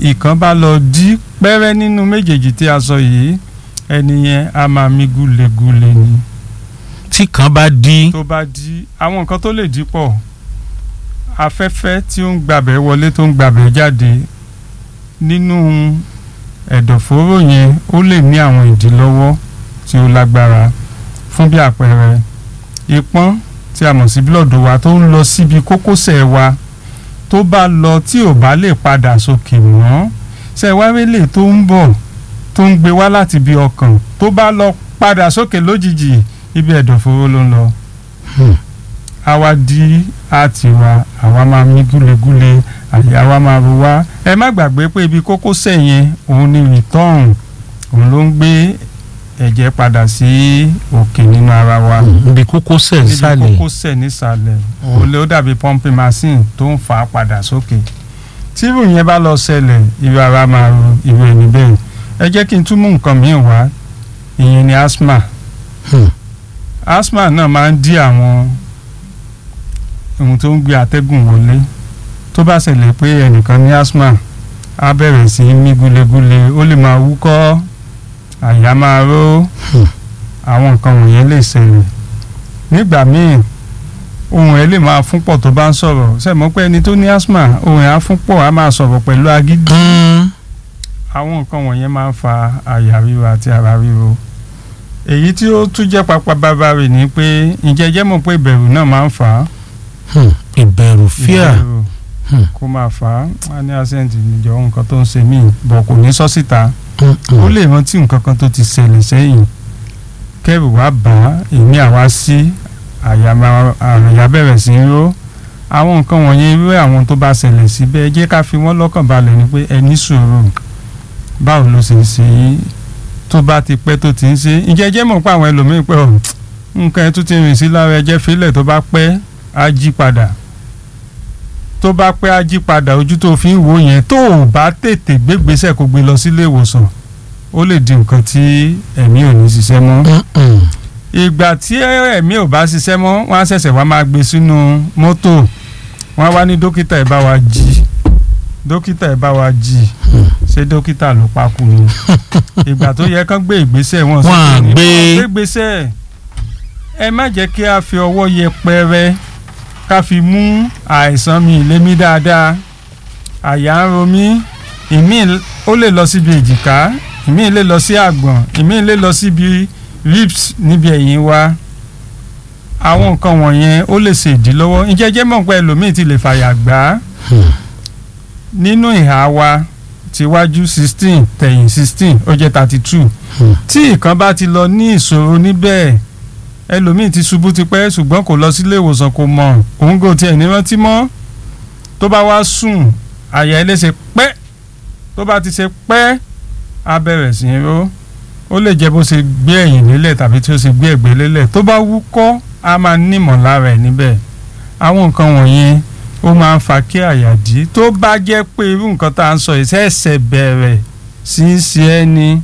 ìkan bá lọ dí pẹ́rẹ́ nínú méjèèjì tí a sọ yìí ẹni yẹn a máa mí gúlegúle ni tí kan bá dí tó bá dí àwọn nǹkan tó lè dí pọ̀ afẹ́fẹ́ tí ó ń gbàbẹ̀ wọlé tó ń gbàbẹ̀ jáde nínú ẹ̀dọ̀fóró yẹn ó lè ní àwọn ìdílọ́wọ́ tí ó lágbára fún bí àpẹẹrẹ ìpọ́n tí a mọ̀ sí blọ́ọ̀dù wa tó ń lọ síbi kókósẹ̀ wa tó bá lọ tí ò bá lè padà sókè mọ́ ṣe wáwélé tó ń bọ̀ tó ń gbé wá láti ibi ọkàn tó bá lọ padà sókè lójijì ibi ẹ̀dọ̀fóró ló ń lọ Hmm. àwa di àti wa àwa máa mí gúlegúle àyà wa máa ro wá ẹ má gbàgbé pé ibi kókósẹ̀ yẹn òun ni return òun ló ń gbé ẹ̀jẹ̀ padà sí òkè nínú ara wa ibi kókósẹ̀ níbi nísàlẹ̀ kókósẹ̀ nísàlẹ̀ òun ló dàbí pumping machine tó ń fà á padà sókè tí irú yẹn bá lọ ṣẹlẹ̀ irú ara máa ro irú ẹni bẹ́ẹ̀ ẹ jẹ́ kí n tún mú nǹkan míì wá ìyẹn ni asthma Hmm. asthma náà máa ń dí àwọn ohun tó ń gbé atẹ́gùn wọlé tó bá ṣẹlẹ̀ pé ẹnìkan ní asthma á bẹ̀rẹ̀ sí í mí gúlegúle ó lè máa wúkọ́ àyà máa ró Hmm. àwọn nǹkan wọ̀nyẹn lè ṣẹlẹ̀ nígbà míì ohùn ẹ̀ lè máa fún pọ̀ tó bá ń sọ̀rọ̀ ṣe mọ̀ pé ẹni tó ní asthma ohùn ẹ̀ á fún pọ̀ á máa sọ̀rọ̀ pẹ̀lú agídí Hmm. àwọn nǹkan wọ̀nyẹn máa ń fa àyà ríro àti ara ríro èyí tí ó tún jẹ́ pápá bàbá rẹ̀ ni pé ǹjẹ́ jẹ́ mọ̀ pé ìbẹ̀rù náà máa ń fà á Hmm. ìbẹ̀rù fíà ìbẹ̀rù Hmm. kó máa fà á á ní àṣẹ́ǹtì níjọ nǹkan tó ń ṣe mí bọ̀ kò ní sọ síta Hmm. ó lè rántí nǹkan kan tó ti ṣẹlẹ̀ sẹ́yìn kẹ́rù wá bá èmi àwa sí àyà máa àyà bẹ̀rẹ̀ sí í ró àwọn nǹkan wọ̀nyẹn irú àwọn tó bá ṣẹlẹ̀ síbẹ̀ ẹ jẹ́ ká fi wọ́n lọ́kàn balẹ̀ ni pé ẹ ní sùúrù báwo ló ṣe ń ṣe yín tó bá ti pẹ́ tó ti ń ṣe ǹjẹ́ ẹ jẹ́ mọ̀ pé àwọn ẹlòmíín pé ọ̀ nǹkan ẹ tún ti rìn sí lára ẹjẹ́ fílẹ̀ tó bá pẹ́ á jí padà tó bá pẹ́ á jí padà ojú tó fi ń wò yẹn tó ò bá tètè gbégbésẹ̀ kó gbé lọ sílé ìwòsàn ó lè di nǹkan tí ẹ̀mí ò ní ṣiṣẹ́ mọ́ Hmm. ìgbà tí ẹ̀mí ò bá ṣiṣẹ́ mọ́ wọ́n á ṣẹ̀ṣẹ̀ wá máa gbé sínú mọ́tò wọ́n á wá ní dókítà ẹ̀ bá wa jí dókítà ẹ̀ bá wa jí ṣé dókítà ló pa kú ni ìgbà tó yẹ kán gbé ìgbésẹ̀ wọn Wọ́n á ní gbé. wọ́n gbé ìgbésẹ̀ ẹ má jẹ́ kí a fi ọwọ́ yẹpẹrẹ ká fi mú àìsàn mi lémi dáadáa àyà ń ro mí ìmí ó lè lọ síbi èjìká ìmí lè lọ sí àgbọ̀n ìmí lè lọ síbi ribs níbi ẹ̀yìn wa àwọn nǹkan wọ̀nyẹn ó lè ṣe ìdílọ́wọ́ ìjẹ́jẹ́ mọ̀ pé ẹlòmíì ti lè fàyà gbà á Hmm. nínú ìhà wa tiwájú sixteen tẹ̀yìn sixteen ó jẹ́ thirty two Hmm. tí ìkan bá ti lọ ní ìṣòro níbẹ̀ ẹlòmíì ti ṣubú tipẹ́ ṣùgbọ́n kò lọ sílé ìwòsàn kò mọ̀ òun kò tiẹ̀ ní rántí mọ́ tó bá wá sùn àyà ẹ̀ lè ṣe pẹ́ tó bá ti ṣe pẹ́ á bẹ̀rẹ̀ sí í ró ó lè jẹ́ bó ṣe gbé ẹ̀yìn lélẹ̀ tàbí tí ó ṣe gbé ẹ̀gbẹ́ lélẹ̀ tó bá wúkọ́ á máa nímọ̀ lára ẹ̀ níbẹ̀ àwọn nǹkan wọ̀nyẹn ó máa ń fa kí àyà dí tó bá jẹ́ pé irú nǹkan tá à ń sọ yìí ṣẹ̀ṣẹ̀ bẹ̀rẹ̀ sí í ṣe ẹ́ ní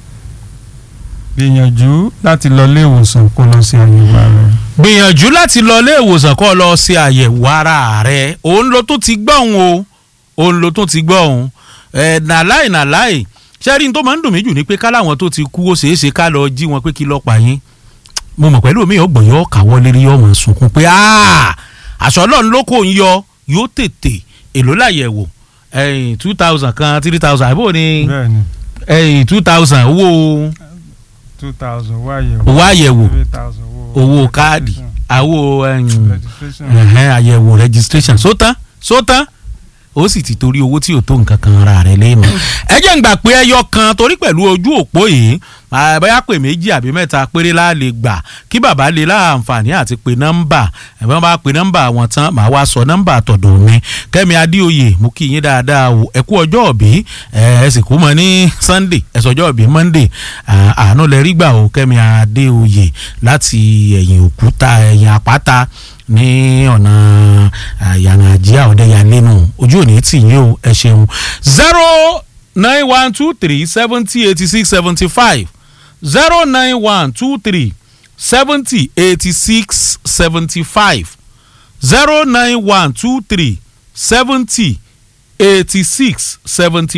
gbìyànjú láti lọ ilé ìwòsàn kó lọ sí àyẹ̀wò ara rẹ̀. gbìyànjú láti lọ ilé ìwòsàn kó lọ ṣe àyẹ̀wò ara rẹ̀ òun ló tún ti gbọ́ òun o òun ló tún ti gbọ́ òun ẹ̀ nàláì nàláì ṣẹ́rí tó máa ń dùn mí jù ni pé ká láwọn tó ti kú ó ṣeé ṣe ká lọ jí wọn pé kí lọ́ọ́ pa yín mo mọ̀ pẹ̀lú mi ọgbọ̀n yóò kàwọ́ lérí yóò máa sunkún pé "Ah, aṣọ ọlọ́run ló kò ń yọ yóò tètè èló láyẹ̀wò ẹ̀yìn two thousand kan three thousand àbò ni bẹ́ẹ̀ni ẹ̀yìn two thousand owó two thousand owó àyẹ̀wò owó àyẹ̀wò three thousand owó owó káàdì àwo ẹ̀yìn registration ẹ̀hẹ́n àyẹ̀wò registration sótán sótán ó sì ti torí owó tí ò tó nǹkan kan ra rẹ̀ lẹ́nu. ẹ jẹ́ ń gbà pé ẹyọ kan torí pẹ̀lú ojú òpó yìí ah, bóyá pè méjì àbí mẹ́ta péré la lè gbà kí bàbá lè láǹfààní àti pé nọ́mbà ẹ̀fọ́n bá pe nọ́mbà wọn tán màá wá sọ nọ́mbà tọ̀dọ̀ mi kẹ́mi adéoyè mo kí yín dáadáa o ẹ kú ọjọ́ òbí ẹ ẹ sì kú mọ́ ní sunday ẹ sọjọ́ òbí monday ah, àánú lẹ rí gbà o kẹ́mi adéoyè láti ẹ̀yìn òkúta ẹ̀yìn àpáta ní ọ̀nà yàrá àjíà ọ̀dẹ́yàlẹ́nu ojú òní tì yín o ẹ ṣeun zero nine one two three seventy eighty six seventy five zero nine one two three seventy eighty six seventy five zero nine one two three seventy eighty six seventy